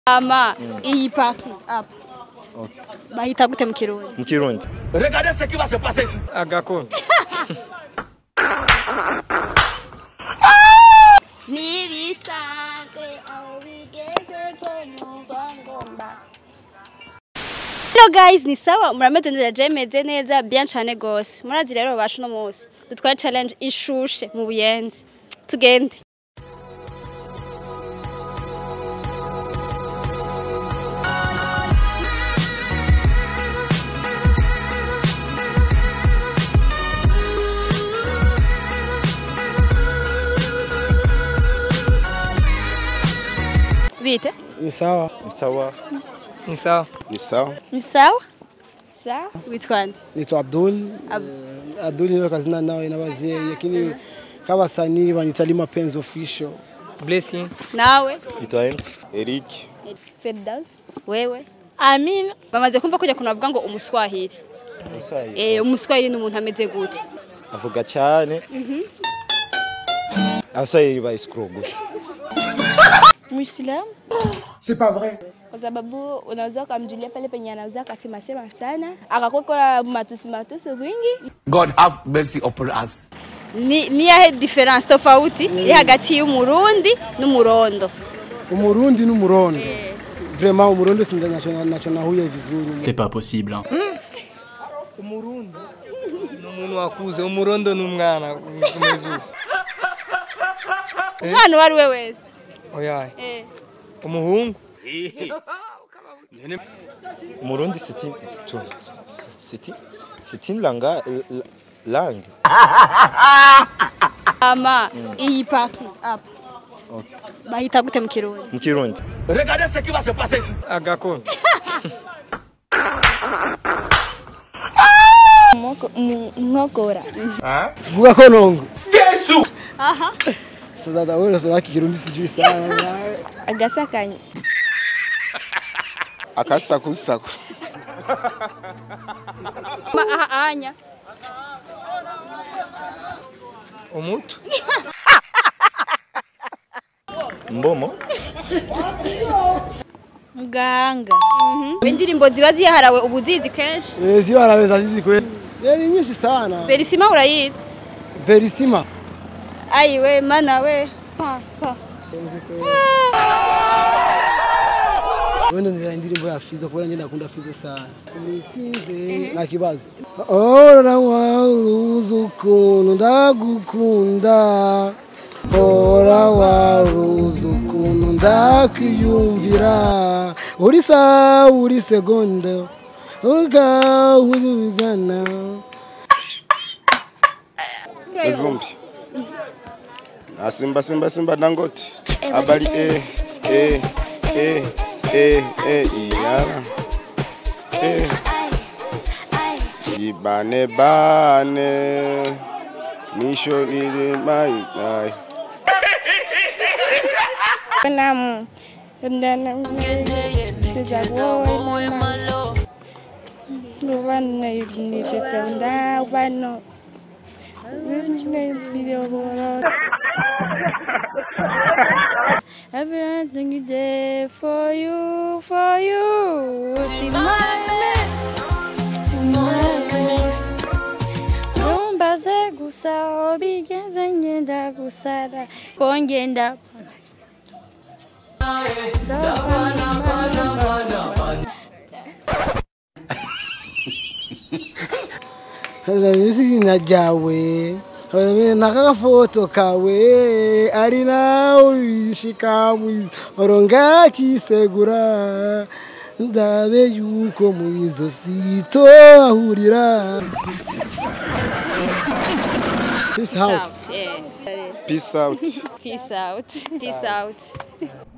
ama iyi paki apa bahita gute mu kirundi mu kirundi Regardez ce qui va se passer ici. agakono ntibisanzwe aho bigeze ko numva ngomba Hello guys, ni sawa murameze neza je meze neza bien cane gose. Murazi rero basho no munsi. Dutwara challenge ishushe mu buyenzi. Tugende. Bite? Ni sawa. ni sawa ni sawa ni sawa Ni sawa? Sawa. Witwani? Naitwa Abdul. Ab- Eh, Abdul niwe kazina nawe n'abavyeyi lakini k'abasanii banyita Mapenzi official. blessing Nawe? nitwa mt eric Firdaus? Wewe? Amina. Bamaze kumva kujya kuna bavuga ngo umuswahili. Eh, umuswahili ni umuntu ameze gute? avuga cyane abaswahili bayisikuru gusa Muislamu. C'est pas vrai. Kwa sababu unaweza ukamjulia pale penye anaweza akasema sema sana akakokora matusi matusi wingi. God have mercy upon us. Ni ni yahe difference tofauti iri hagati y'umurundi n'umurondo? Umurundi n'umurondo. Vraiment umurundi si nacho nacho nahuye vizuri. C'est pas possible. Hein. umurundi ni umuntu wakuze umurondo ni umwana kumeze uko Umwana uwo ari we wese. oyaye Eh. umuhungu umurundi c'est une c'est une- c'est une- c'est une langa la- langue Ama iyi paki apa. Bahita gute mu kirundi? mu kirundi Regardez ce qui va se passer ici. agakono Moko- mu- Nkokora. Vuga ko nongo. Jésus. Aha. Sasa wewe unasema kirundi sijui sana. Agasakanya. akasakusaku Ma aha anya. umutu mbomo Muganga. Indirimbo ziba ziharawe ubuzizi kenshi. Eh sio anaweza sisi kweli. Eh ni nyingi sana. Berisima urayizi? Verissima. Ayiwe mana we. Pa pa. Wewe ndio indirimbo ya Fizo kwa nini nakunda Fizo sana. Kumisize na kibazo. Ora waruzi ukuntu ndagukunda. Ora waruzi ukuntu ndakwiyumvira. Uri sawa uri segonda. Uga uzugana. zumbi na simba simba simba dangote habari eh eh eh eh eh iyara eh ibane bane misho ile mai ai Namu. Ndana. Tuzakuwa. Uvana yunitetsenda uvano. Everything you did for you, for you. Simame, simame. Numbaze gusa obigeze ngenda gusara kongenda izina ryawe nakagafoto kawe ari nawe bishika mw'ijoro ngakisegura ndabe yuko mu izosi tohahurira Peace out. Out. Yeah. peace out Peace out. Peace out.